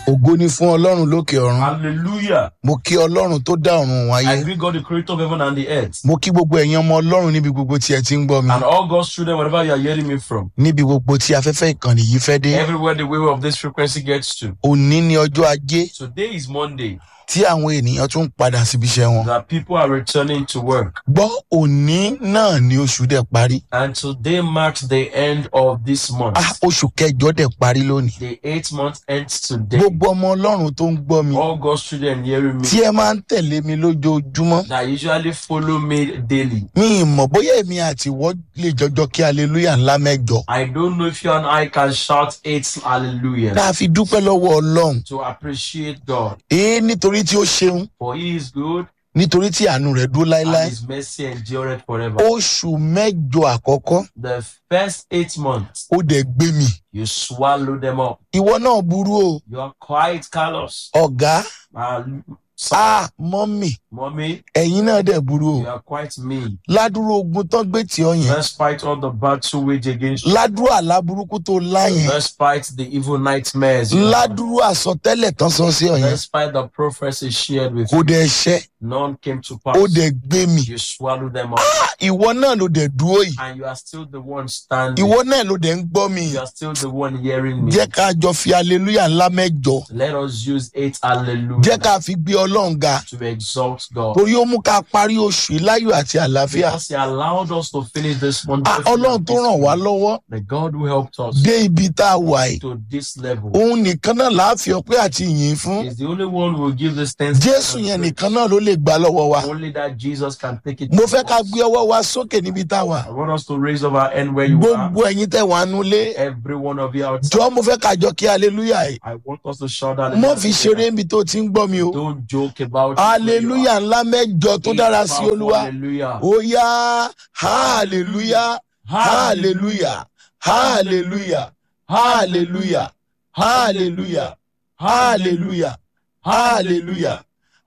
ògo ni fún ọlọ́run lókè ọ̀run Hallelujah. mo kí ọlọ́run tó dá ọ̀run òun I ayé greet God, the creator of heaven and the earth. mo kí gbogbo ẹ̀yin ọmọ ọlọ́run níbi gbogbo tí ẹ ti ń gbọ́ mi And all God's children, wherever you are hearing me from, níbi gbogbo tí afẹ́fẹ́ ìkànnì yìí fẹ́ dé everywhere the wave of this frequency gets to. òní ni ọjọ́ ajé Today is Monday tí àwọn ènìyàn tún ń padà síbi iṣẹ́ wọn that people are returning to work. gbọ́ òní náà ni oṣù dẹ̀ parí And today marks the end of this month. ah oṣù kẹjọ dẹ̀ parí lónìí The eighth month ends today. gbogbo ọmọ ọlọ́run tó ń gbọ́ mi All God's children hearing me tí ẹ máa ń tẹ̀lé mi lójoojúmọ́ that usually follow me daily. mi ì mọ̀ bóyá èmi àti ìwọ lè jọjọ kí hallelujah ńlá mẹ́jọ I don't know if you and I can shout eight hallelujah tá a fi dúpẹ́ lọ́wọ́ ọlọ́run to appreciate God. èé nítorí tí ó ṣeun For he is good nítorí tí àánú rẹ̀ dúró and láéláé his mercy endureth forever. oṣù mẹ́jọ àkọ́kọ́ The first eight months, ó dẹ̀ gbé mi you swallow them up. ìwọ náà burú o You are quite callous. ọ̀gá And so, a mọ́mì mommy, ẹ̀yin náà dẹ̀ burú o you are quite mean. ládùúró ogun tán gbé tí ọ yẹn Despite all the battle wage against you, ládùúró àlá burúkú tó lá yẹn despite the evil nightmares, you have, ládùúró àsọtẹ́lẹ̀ tán sọ sí ọ yẹn despite the prophecy shared with kò you, dẹ̀ ṣẹ́ none came to ó pass. dẹ̀ gbé mi You swallow them up, ìwọ náà ló dẹ̀ dúró yìí and you are still the one standing. ìwọ náà ló dẹ̀ ń gbọ́ mi You are still the one hearing me. jẹ́ ká jọ fi hallelujah ńlá mẹ́jọ Let us use eight jẹ́ hallelujah ká fi gbé ọlọ́run ga to exalt God. torí ó mú ká parí oṣù yìí láyọ̀ àti àlàáfíà Because He allowed us to finish this month. Ah, ọlọ́run tó ràn wá lọ́wọ́ The God who helped us dé ibi tá a wà yìí to this level òun nìkan náà láàfin ọpẹ́ àti ìyìn fún is the only one who will give this thanks. jésù yẹn nìkan náà ló lè gbà lọ́wọ́ wa Only that Jesus can take it. mo from fẹ́ ká us. gbé ọwọ́ wa sókè níbi tá a wà I want us to raise up our hand where you are. gbogbo ẹ̀yin tẹ̀ wá nulẹ̀ Every one of you out. jọ mo fẹ́ ká jọ kí hallelujah yìí I want us to shout out. mo fi ṣeré níbi tó ti ń gbọ́ mi o Don't joke about it. hallelujah ńlá mẹ́jọ tó dára sí olúwa Hallelujah. ó yá hallelujah hallelujah hallelujah hallelujah hallelujah hallelujah hallelujah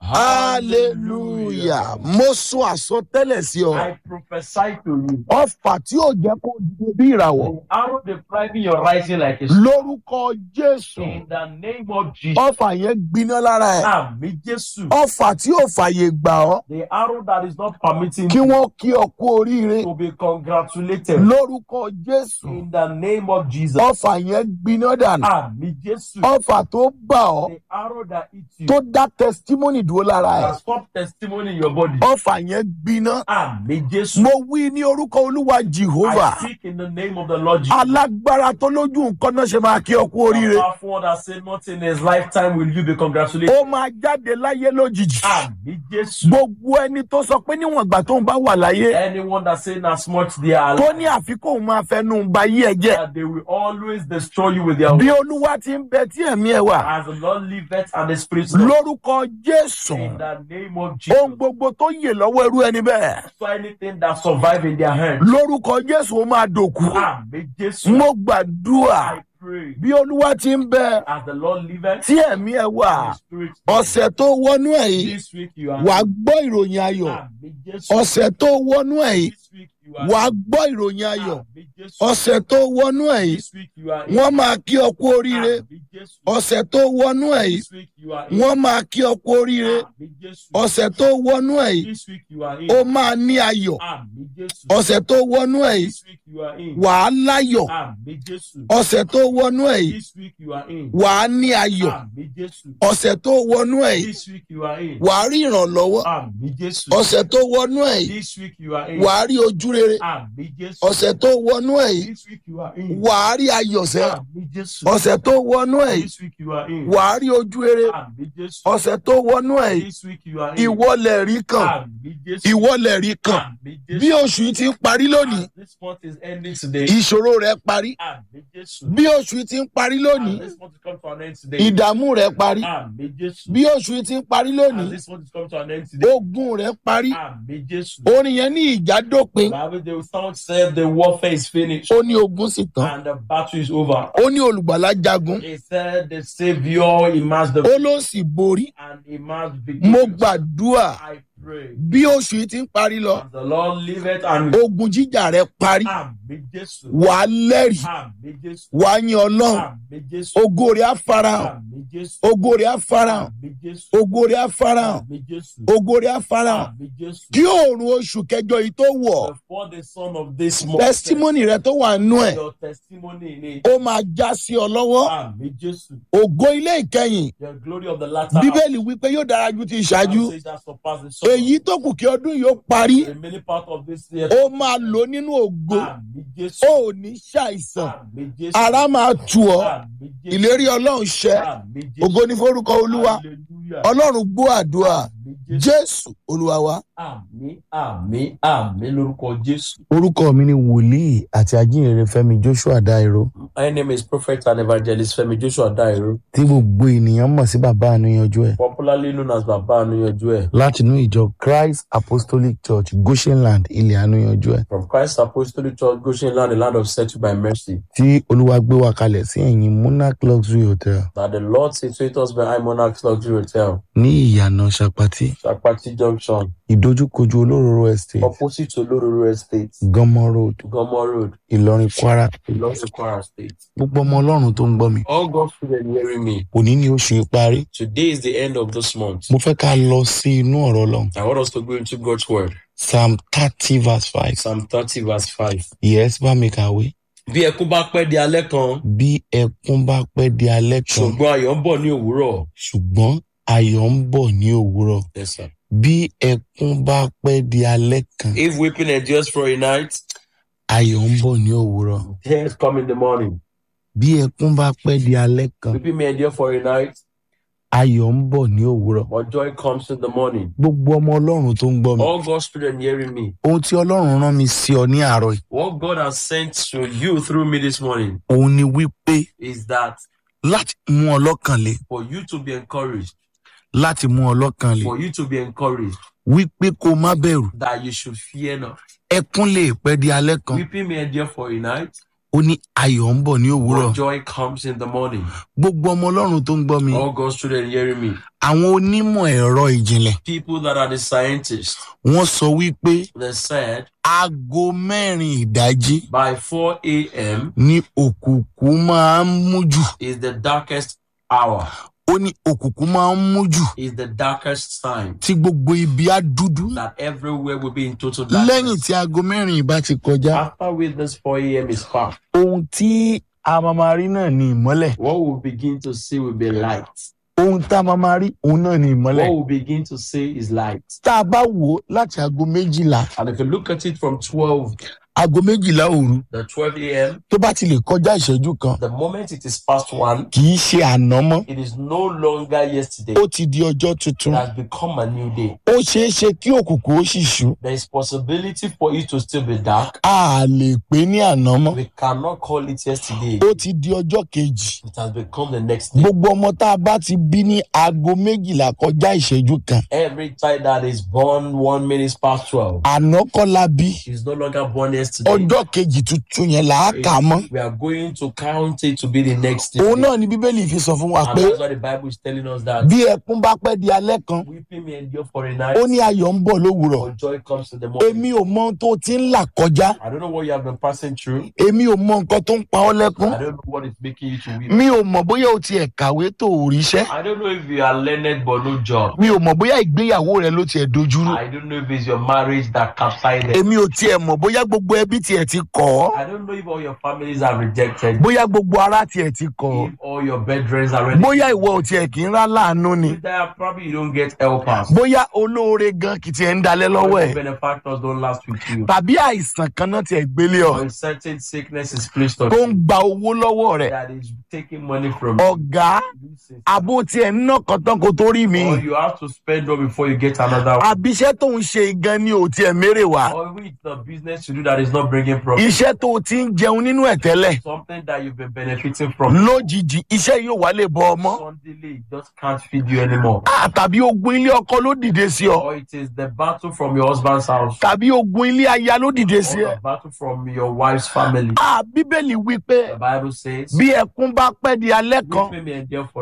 hallelujah mo sún àsọtẹ́lẹ̀ sí ọ I prophesy to you. ọfà tí ò jẹ́ kó dìde bí ìràwọ̀ The arrow depriving your rising like a lórúkọ jésù In the name of Jesus. ọfà yẹn gbiná lára ẹ Àmì Jésù. ọfà tí ò fàyè gbà ọ The arrow that is not permitting kí you wọ́n kí ọ kú oríire to be congratulated. lórúkọ jésù In the name of Jesus. ọfà yẹn gbiná dànù Àmì Jésù. ọfà tó bà ọ The arrow that eats you. tó dá testimony dúró lára ẹ That stop testimony in your body. ọfà yẹn gbiná Àmì Jésù. mo wí ní orúkọ olúwa jehovah I speak in the name of the Lord Jesus. alágbára tó lójú nǹkan náà ṣe máa kí ọ kú oríire Powerful one that said not in his lifetime will you be congratulated. ó máa jáde láyé lójijì Àmì Jésù. gbogbo ẹni tó sọ pé níwọ̀n ìgbà tó ń bá wà láyé Anyone that say as much they are tó ní àfikún òun máa fẹnu ba yí ẹ jẹ that they will always destroy you with their bí words. olúwa ti ń bẹ tí ẹ̀mí ẹ wà As the Lord liveth and the Spirit lives. lórúkọ jésù In the name of Jesus. ohun gbogbo tó yè lọ́wọ́ irú ẹni bẹ́ẹ̀ So anything that survive in their hands. lórúkọ jésù ó máa dòkú Àmì Jésù. mo gbàdúrà I pray. bí olúwa ti ń bẹ As the Lord liveth tí ẹ̀mí ẹ wà and the Spirit lives. ọ̀sẹ̀ tó wọnú ẹ̀ yìí This week you are. wàá gbọ́ ìròyìn ayọ̀ Àmì Jésù. ọ̀sẹ̀ tó wọnú ẹ̀ yìí This week you are. wàá gbọ́ ìròyìn ayọ̀ Àmì Jésù. ọ̀sẹ̀ tó wọnú ẹ̀ yìí This week you are. wọ́n máa kí ọ kú oríire Àmì Jésù. ọ̀sẹ̀ tó wọnú ẹ̀ yìí This week you are. wọ́n máa kí ọ kú oríire Àmì Jésù. ọ̀sẹ̀ tó wọnú ẹ̀ yìí This week you are in. ó máa ní ayọ̀ Àmì Jésù. ọ̀sẹ̀ tó wọnú ẹ̀ yìí This week you are in. wàá láyọ̀ Àmì Jésù. ọ̀sẹ̀ tó wọnú ẹ̀ yìí This week you are in. wàá ní ayọ̀ Àmì Jésù. ọ̀sẹ̀ tó wọnú ẹ̀ yìí This week you are in. wàá rí ìrànlọ́wọ́ Àmì Jésù. ọ̀sẹ̀ tó wọnú ẹ̀ yìí This week you are in. wàá rí ojú rere Àmì Jésù. ọ̀sẹ̀ tó wọnú ẹ̀ yìí This week you are in. wàá rí ayọ̀ sẹ́ Àmì Jésù. ọ̀sẹ̀ tó wọnú ẹ̀ yìí This week you are in. wàá rí ojú rere Àmì Jésù. ọ̀sẹ̀ tó wọnú ẹ̀ yìí This week you are in. ìwọlẹ̀ rí kan Àmì Jésù. ìwọlẹ̀ rí kan Àmì bí Jésù. oṣù yìí ti ń parí lónìí As This month is ending today. ìṣòro rẹ̀ parí Àmì Jésù. bí oṣù yìí ti ń parí lónìí As This month is come to an end today. ìdààmú rẹ̀ parí Àmì Jésù. bí oṣù yìí ti ń parí As lónìí This month is come to an end today. ogun rẹ̀ parí Àmì Jésù. orin yẹn ní ìjà dópin Bible the song said the warfare is finished ó ní ogun sì tán and the battle is over. ó ní olùgbàlà jagun He said the Savior emerged the ó ló sì borí and emerged mo victorious. gbàdúrà I pray. bí oṣù yìí ti ń parí lọ As the Lord liveth and ogun jíjà rẹ parí Àmì Jésù. wàá lẹ́rìí Àmì Jésù. wàá yin ọlọ́run Àmì Jésù. ògo rẹ̀ á farahàn Àmì Jésù. ògo rẹ̀ á farahàn Àmì Jésù. ògo rẹ̀ á farahàn Àmì Jésù. ògo rẹ̀ á farahàn Àmì Jésù. kí oòrùn oṣù kẹjọ yìí tó wọ̀ Before the son of this month. tẹsítímọ́nì rẹ tó wà nú ẹ̀ Your testimony ni. ó máa já sí ọ lọ́wọ́ Àmì Jésù. ògo ilé ìkẹyìn The glory of the latter. bíbélì wípé yóò dára ju ti ìṣáájú Says that surpass the summer. èyí tó kù kí ọdún yìí ó parí The remaining part of this year. ó máa lò nínú ògo Àmì Jésù. ó ò ní ṣàìsàn Àmì Jésù. ara máa tù ọ́ Àmì Jésù. ìlérí ọlọ́run ṣẹ Àmì Jésù. ògo ní forúkọ olúwa Hallelujah. ọlọ́run gbọ́ àdúrà Àmì Jésù. jésù olúwa wa. Àmì àmì àmì lórúkọ Jésù. orúkọ mi ni wòlíì àti ajínrere fẹmi joshua dairo My name is Prophet and Evangelist Femi Joshua Dairo, tí gbogbo ènìyàn mọ̀ sí bàbá àníyànjú ẹ̀ popularly known as Baba Anuyanju ẹ̀, látinú ìjọ christ apostolic church goshenland ilẹ̀ àníyànjú ẹ̀ from Christ Apostolic Church, Goshen Land, the land of settled by mercy, tí olúwa gbé wa kalẹ̀ sí ẹ̀yìn monarch luxury hotel that the Lord situates us behind Monarch's Luxury Hotel, ní ìyànà sapati Shakpati Junction, ìdojúkojú olóróró estate opposite to Lororo Estate, gánmọ road Gomo Road, ìlọrin kwara Ilorin Kwara State. gbogbo ọmọ ọlọ́run tó ń gbọ́ mi All God's children hearing me, òní ni oṣù ìparí today is the end of this month. mo fẹ́ ká lọ sí inú ọ̀rọ̀ ọlọ́run I want us to go into God's word. psalm thirty verse five Psalm 30, verse 5. yes bá mi kàwé Bí ẹkún bá pẹ́ di alẹ́ kan, bí ẹkún bá pẹ́ di alẹ́ kan ṣùgbọ́n ayọ̀ ń bọ̀ ní òwúrọ̀. ṣùgbọ́n ayọ̀ ń bọ̀ ní òwúrọ̀ Yes, sir. bí ẹkún bá pẹ́ di alẹ́ kan If weeping endures for a night, ayọ̀ ń bọ̀ ní òwúrọ̀ tears come in the morning. bí ẹkún bá pẹ́ di alẹ́ kan Weeping may endure for a night, ayọ̀ ń bọ̀ ní òwúrọ̀ but joy comes in the morning. gbogbo ọmọ ọlọ́run tó ń gbọ́ mi All God's children hearing me, ohun tí ọlọ́run rán mi sí ọ ní àárọ̀ yìí what God has sent to you through me this morning òun ni wípé is that láti mú ọ lọ́kàn le for you to be encouraged, láti mú ọ lọ́kàn le for you to be encouraged, wípé kó má bẹ̀rù that you should fear not. ẹkún lè pẹ́ di alẹ́ kan Weeping may endure for a night, ó ní ayọ̀ ń bọ̀ ní òwúrọ̀ but joy comes in the morning. gbogbo ọmọ ọlọ́run tó ń gbọ́ mi All God's children hearing me, àwọn onímọ̀ ẹ̀rọ ìjìnlẹ̀ people that are the scientists, wọ́n sọ wípé they said aago mẹ́rin ìdájí by 4 a.m. ní òkùnkùn máa ń mú jù is the darkest hour, ó ní òkùnkùn máa ń mú jù is the darkest time. tí gbogbo ibi á dúdú that everywhere will be in total lẹ́yìn darkness. tí aago mẹ́rin ìbá ti kọjá After witness 4 a.m. is past, ohun tí a máa máa rí náà ní ìmọ́lẹ̀ what we'll begin to see will be light. ohun tá a máa máa rí òun náà ní ìmọ́lẹ̀ What we'll begin to see is light. tá a bá wò ó láti aago méjìlá And if you look at it from 12, aago méjìlá òru the 12 a.m., tó bá ti lè kọjá ìṣẹ́jú kan the moment it is past 1, kì í ṣe àná mọ́ it is no longer yesterday. ó ti di ọjọ́ It tuntun has become a new day. ó ṣeé ṣe kí òkùnkùn ó sì ṣú There is possibility for it to still be dark. a lè pè ní àná mọ́ We cannot call it yesterday. ó ti di ọjọ́ kejì It has become the next day. gbogbo ọmọ tá a bá ti bí ní aago méjìlá kọjá ìṣẹ́jú kan Every child that is born one minute past 12 àná kọ́ la bí is no longer born yesterday. ọjọ́ kejì tuntun yẹn là á kà á mọ́ We are going to count it to be the next day. òun náà ni bíbélì fi sọ fún wa And pé that's why the Bible is telling us that bí ẹkún bá pẹ́ di alẹ́ kan weeping may endure for a night, ó ní ayọ̀ ń bọ̀ lówùrọ̀ but joy comes in the morning. èmi ò mọ ohun tó ti ń là kọjá I don't know what you have been passing through. èmi ò mọ nǹkan tó ń pa ọ́ lẹ́kún I don't know what is making you to weep. mi ò mọ̀ bóyá o tiẹ̀ kàwé tó o ríṣẹ́ I don't know if you are learned but no job. mi ò mọ̀ bóyá ìgbéyàwó rẹ ló tiẹ̀ dojúrú I don't know if it's your marriage that capsized. èmi ò tiẹ̀ mọ̀ bóyá gbogbo ẹbí tiẹ̀ ti kọ̀ ọ́ I don't know if all your families are rejected. bóyá gbogbo ara tiẹ̀ ti kọ̀ ọ́ If all your bedrooms are ready. bóyá ìwọ ò tiẹ̀ kì í rá láàánú ni That probably you don't get helpers. bóyá olóore gan kì í tiẹ̀ ń dalẹ̀ lọ́wọ́ Or ẹ̀ your benefactors don't last with you. tàbí àìsàn kan náà tiẹ̀ gbélé ọ Or a certain sickness is placed on tó ń you gba owó lọ́wọ́ rẹ̀ that is taking money from you. ọ̀gá Loses. àbó tiẹ̀ ń ná kan tán kó tó rí mi Or you have to spend one before you get another one. àbíṣẹ́ tó ń ṣe gan ni ò tiẹ̀ mérè wá Or with the business to do that is not bringing profit. iṣẹ́ tó o ti ń jẹun nínú ẹ̀ tẹ́lẹ̀ Something that you've been benefiting from. lójijì iṣẹ́ yóò wá lè bọ ọmọ Suddenly it just can't feed you anymore. Ah, tàbí ogun ilé ọkọ ló dìde sí ọ Or it is the battle from your husband's house. tàbí ogun ilé aya ló dìde Or sí ẹ the battle from your wife's family. Ah, bíbélì wí pé The Bible says, bí ẹkún bá pẹ́ di alẹ́ kan Weeping may endure for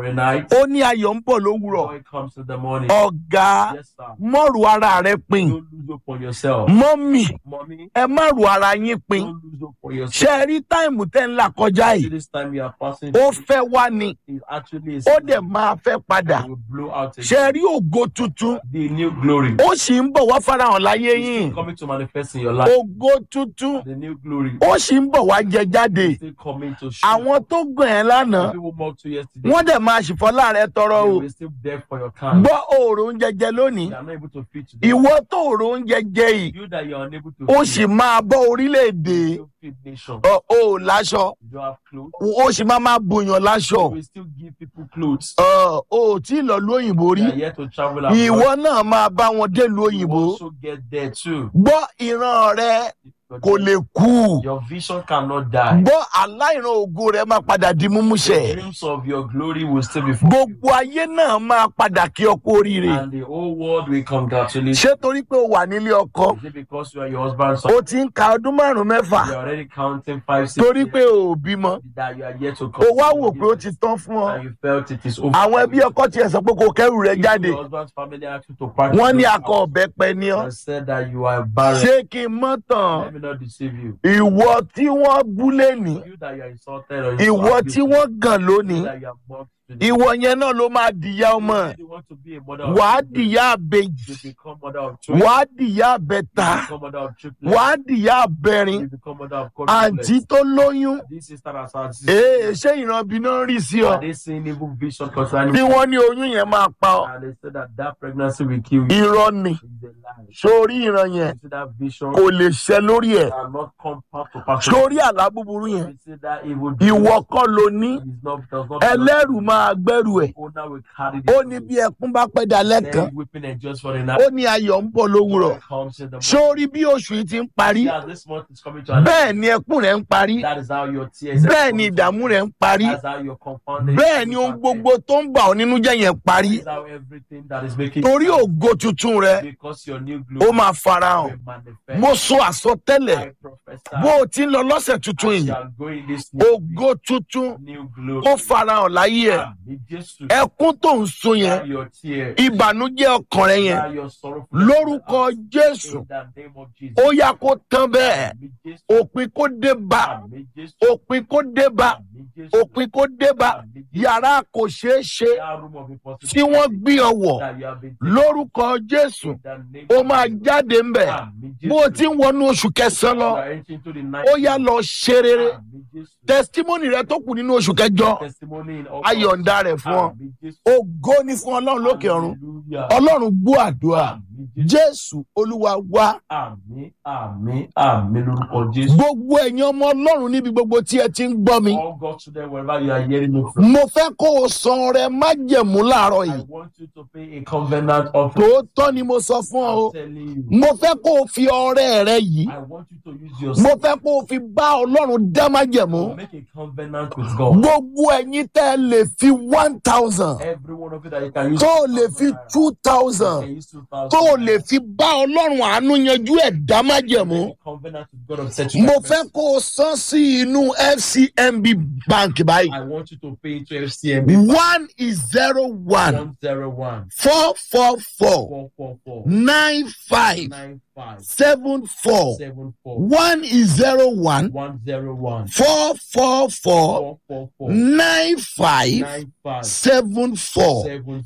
for a night. ó ní ayọ̀ ń bọ̀ lówùrọ̀ Joy comes in the morning. ọ̀gá Yes, sir. mọ́rù ara rẹ pin Don't lose hope on yourself. mọ́mì Mommy, ẹ má rù ara yín pin don't lose hope on ṣé yourself. ẹ rí táìmù tẹ́ ń là kọjá See yìí this time you are passing ó through, fẹ́ wá ni it actually is ó dẹ̀ máa fẹ́ padà it will blow out ṣé ẹ again. rí ògo tuntun the new glory. ó sì ń bọ̀ wá farahàn láyé It's yín still coming to manifest in your life. ògo tuntun The new glory. ó sì ń bọ̀ wá jẹ jáde is still coming to show. àwọn tó gbọ̀n ẹ́ lánàá People mocked you yesterday. wọ́n dẹ̀ máa ṣìfọ́ láàrẹ tọrọ They o will still beg for your kind. gbọ́ òòrùn oúnjẹ jẹ lónìí You are not able to feed today. ìwọ tó òòrùn oúnjẹ jẹ yìí You that you are unable to ó feed. sì máa bọ́ orílẹ̀-èdè You still feed nation. ọ ò láṣọ You don't have clothes. ó sì máa máa bòyàn láṣọ You will still give people clothes. ọ ò tí ì lọ lu òyìnbó rí You are yet to travel abroad. ìwọ náà máa bá wọn délùú You òyìnbó also get there too. gbọ́ ìran rẹ Your kò lè kú Your vision cannot die. gbọ́ aláìran ògo rẹ máa padà di múmúṣẹ Dreams of your glory will still be fulfilled. gbogbo ayé náà máa padà kí ọkọ oríire And the whole world will congratulate ṣé torí pé o wà nílé ọkọ you. Is it because you are your husband's son? o ti ń ka ọdún márùn mẹ́fà You are already counting five, six torí years pé o ò bímọ that you are yet to o come. wá wò pé ó ti tán fún ọ And you felt it is over. àwọn ẹbí ọkọ tiẹ̀ sọ pé kò kẹ́rù rẹ If jáde Your husband's family asked you to pack wọ́n ní your akọ house ọ̀bẹ pẹ ní ọ and said that you are barren. ṣé kí n mọ́ tàn Let me not deceive you. ìwọ tí wọ́n bú lẹ́nìí You that you are insulted or ìwọ tí wọ́n gàn lónìí you that you are mocked today. ìwọ yẹn náà ló máa dìyà ọmọ You want to be a mother of wàá children. dìyà àbèjì You become mother of children. wàá dìyà àbẹ̀ta You become mother of triplets. wàá dìyà àbẹ̀rin You become mother of àǹtí quadruplets. tó lóyún This sister has had ee ṣé ìrànbí náà ń rí sí ọ Are they seeing evil vision concerning tí wọ́n ní oyún yẹn máa pa ọ And they said that that pregnancy will kill you. irọ́ ni It's a lie. sórí ìran yẹn You see that vision kò lè ṣẹ lórí ẹ̀ cannot come back to pass. sórí àlá búburú yẹn You see that evil ìwọ kọ́ ló ní is not, does not ẹlẹ́rù máa gbẹ́rù ẹ̀ owner will carry ó ní bí ẹkún bá pẹ́ dalẹ́ kan Then weeping and just for the night. ó ní ayọ̀ ń bọ̀ lówùrọ̀ comes in the morning. sórí bí oṣù yìí ti ń parí Yeah, this month is coming to an bẹ́ẹ̀ end. ni ẹkún rẹ̀ ń parí That is how your tears are bẹ́ẹ̀ ni coming to ìdààmú an rẹ̀ end. ń parí That's how your compounded bẹ́ẹ̀ ni ohun gbogbo tó ń bà ọ́ nínú jẹ́ yẹn parí That is how everything that is making torí ògo tuntun rẹ because your new ó glory máa farahàn will manifest. mo sọ àsọtẹ́lẹ̀ I prophesy bó o ti ń lọ lọ́sẹ̀ tuntun as yìí you are going this new ògo week, tuntun new glory. ó farahàn láyé ẹ̀ Àmì Jésù. ẹkún tó ń sun yẹn Dry your tears. ìbànújẹ́ ọkàn rẹ yẹn Dry your sorrowful lórúkọ jésù In the name of Jesus. ó yá kó tán bẹ́ẹ̀ Àmì Jésù. òpin kó dé bá Àmì Jésù. òpin kó dé bá Àmì Jésù. òpin kó dé bá Àmì Jésù. yàrá kò ṣeé ṣe That room of impossibility tí wọ́n gbé ọ wọ̀ that you have been lórúkọ jésù in the name ó of máa Jesus. jáde ń bẹ̀ Àmì Jésù. bó o ti ń wọnú oṣù kẹsàn-án lọ You are entering into the ninth ó yá lọ ṣe rere Àmì Jésù. tẹsítímọ́nì rẹ tó kù nínú oṣù kẹjọ Testimony in all ayọ̀ǹda rẹ̀ fún ọ Àmì Jésù. ògo ni fún ọlọ́run lókè ọ̀run Hallelujah. ọlọ́run gbọ́ àdúrà Àmì Jésù. jésù olúwa wá Àmì àmì àmì lórúkọ Jésù. gbogbo ẹ̀yin ọmọ ọlọ́run níbi gbogbo tí ẹ ti ń gbọ́ mi All God to them wherever you are hearing me from. mo fẹ́ kó o san ọrẹ májẹ̀mú láàárọ̀ I yìí want you to pay a covenant offering. tòótọ́ ni mo sọ fún ọ o I'm telling you. mo fẹ́ kó o fi ọrẹ rẹ yìí I want you to use your mo fẹ́ kó o fi bá ọlọ́run dá májẹ̀mú make a covenant with God. gbogbo ẹ̀yin tẹ́ ẹ lè fi one thousand Every one of you that you can use. tó o lè fi two You thousand can use 2,000. tó o lè fi bá ọlọ́run àánú yanjú ẹ̀ dá májẹ̀mú Make a covenant with God of settlement. mo fẹ́ kó o san sí inú fcmb bank báyìí I want you to pay to FCMB. one is zero one 101 four four four 444 nine five 95 seven four 74 one is zero one 101 four four four 444 nine five 95 seven four 7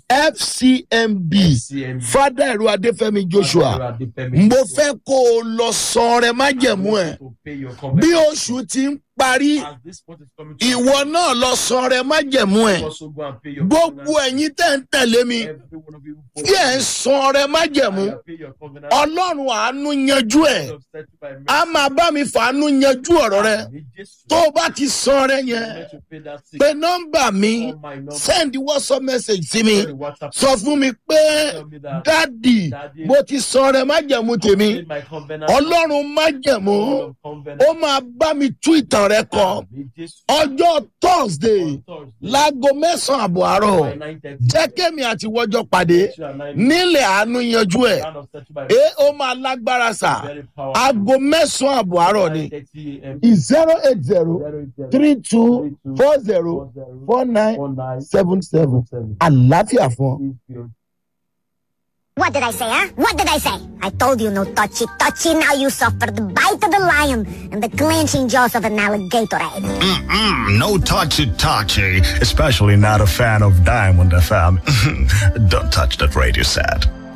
fcmb FCMB. fada ẹ̀rọ adéfẹ́mi joshua mo fẹ́ kó o lọ san rẹ májẹ̀mú ẹ̀ to pay your bí covenant. oṣù ti ń parí As this month is coming to ìwọ náà lọ san rẹ májẹ̀mú ẹ̀ also go and pay your gbogbo covenant. ẹ̀yin tẹ̀ ń tẹ̀lé mi Every one of you who tí ẹ̀ ń san rẹ májẹ̀mú and you pay your covenant. ọlọ́run àánú yanjú ẹ̀ of settled by mercy. a máa bá mi fàánú yanjú ọ̀rọ̀ rẹ Àmì Jésù. tó o bá ti san rẹ yẹn Let you pay that sick. pé nọ́mbà mi Call my number. send whatsapp message sí mi Send the WhatsApp. sọ fún mi pé Tell me that. dádì Daddy, mo ti san rẹ májẹ̀mú tèmi paid my covenant. ọlọ́run májẹ̀mú God of covenant. ó máa bá mi tú ìtàn ọ̀rọ̀ rẹ kọ Àmì Jésù. ọjọ́ thursday On Thursday, láago mẹ́sàn-án àbọ̀ àárọ̀ by 9:30, jẹ́ kémi àti wọ́jọ́ pàdé you and I nílẹ̀ àánú yanjú ẹ̀ round of search by ẹ ó máa lágbára sà very powerful. aago mẹ́sàn-án àbọ̀ àárọ̀ ni 9:30 a.m. zero eight zero three two four zero four nine 49 seven seven 77. àlàáfíà fún ọ. Please feel What did I say, huh? What did I say? I told you no touchy touchy. Now you suffer the bite of the lion and the clenching jaws of an alligator. Mm-mm, no touchy touchy, especially not a fan of Diamond FM. Don't touch that radio set.